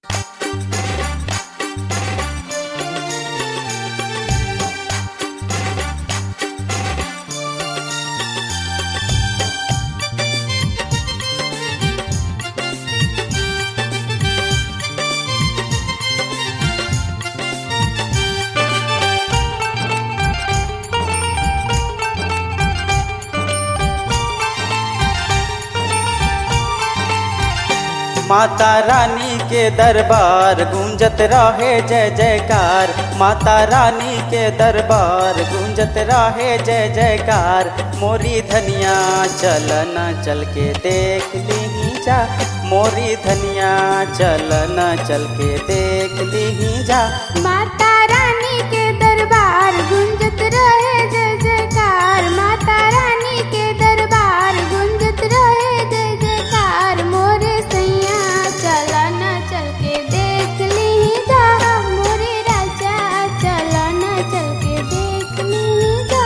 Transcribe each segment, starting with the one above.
माता रानी के दरबार गूंजत रहे जय जयकार माता रानी के दरबार गूंजत रहे जय जयकार मोरी धनिया चल न चल के देख ली जा मोरी धनिया चल न चल के देख ली जा माता रानी के दरबार गुंजत रहे जय जयकार माता रानी के दरबार गुंजत रहे जय जयकार मोरे सैया चला न चल के देख ली जा मोरे राजा चला न चल के देख ली जा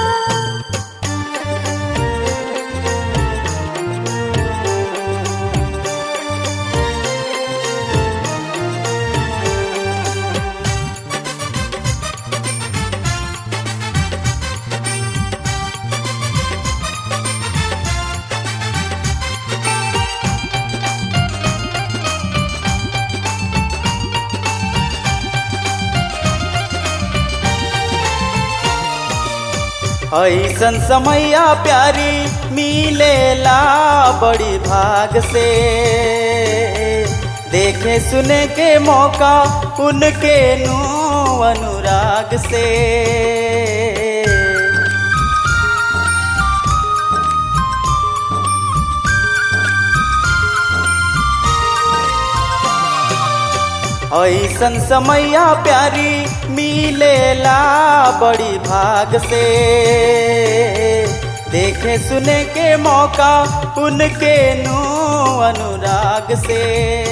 ऐसन समैया प्यारी मिलेला बड़ी भाग से देखे सुने के मौका उनके नू अनुराग से ऐसन समैया प्यारी मिलेला बड़ी भाग से देखे सुने के मौका उनके नू अनुराग से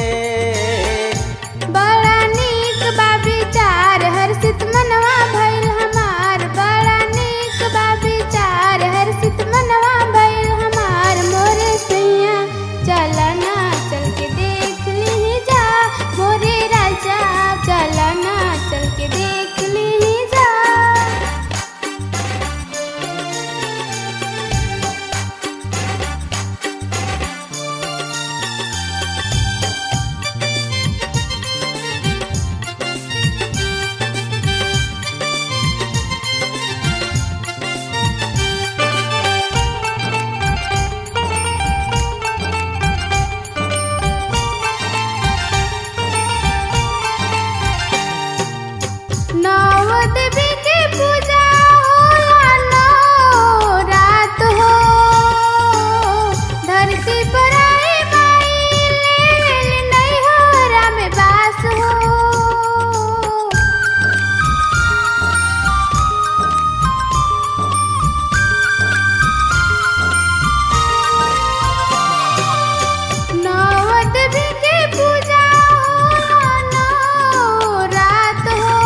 बड़ा नीक बा विचार हर्षित मनवा भइल हमार बड़ा नीक बा विचार हर्षित मनवा भइल हमार मोरे सैया चला ना चल के देख ली जा मोरे राजा चला ना चल के देख ली जा नव देवी के पूजा होला नौ रात हो धरती पर आए माई ले नहीं हो राम बास हो नव देवी के पूजा होला नौ रात हो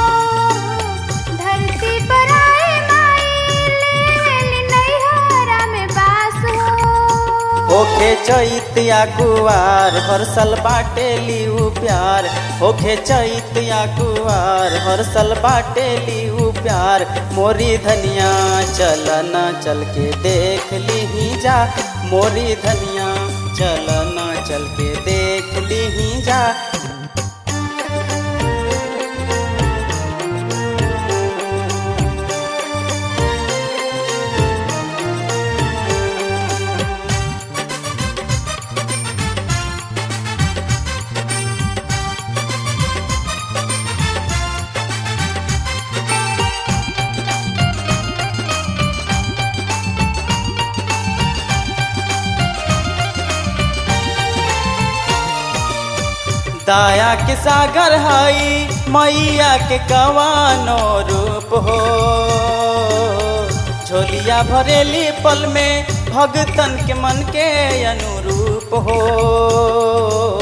धरती पर आए माई ले नहीं हो राम बास हो होखे चैत या कुआर हर साल बाटे लिऊ प्यार होखे चैत या कुआर हर साल बाटे लिऊ प्यार मोरी धनिया चल न चल के देख ली जा मोरी धनिया चल न चल के देख ली जा दाया के सागर हई मैया के कवानो रूप हो झोलिया भरेली पल में भगतन के मन के अनुरूप हो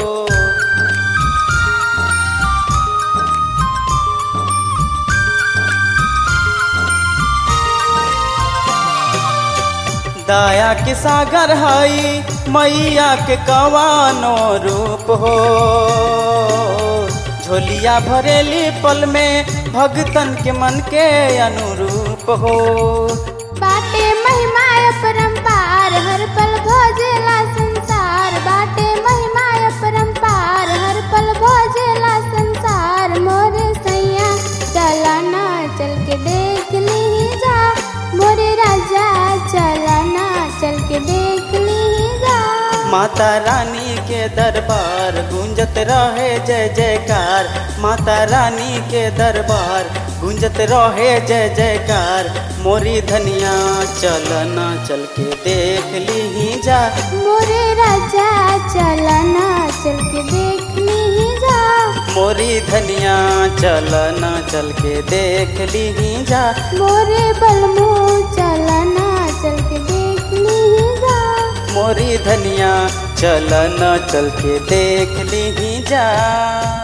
दाया के सागर हई मैया के कवानो रूप हो झोलिया भरेली पल में भगतन के मन के अनुरूप हो बाटे महिमा परम्पार हर पल भोजेला संसार बाटे महिमा परम्पार हर पल भोजेला संसार मोरे सैया चला ना चल के देख ली जा मोरे राजा चला ना चल के देख ली जा माता रानी के दरबार गूंजत रहे जय जयकार माता रानी के दरबार गूंजत रहे जय जयकार मोरी धनिया चल ना चल के देख ली जा मोरे राजा चला ना चल के देख ली जा मोरी धनिया चल ना चल के देख ली जा मोरे बलमू चला ना चल के देख ली जा मोरी धनिया चल न चल के देख ली जा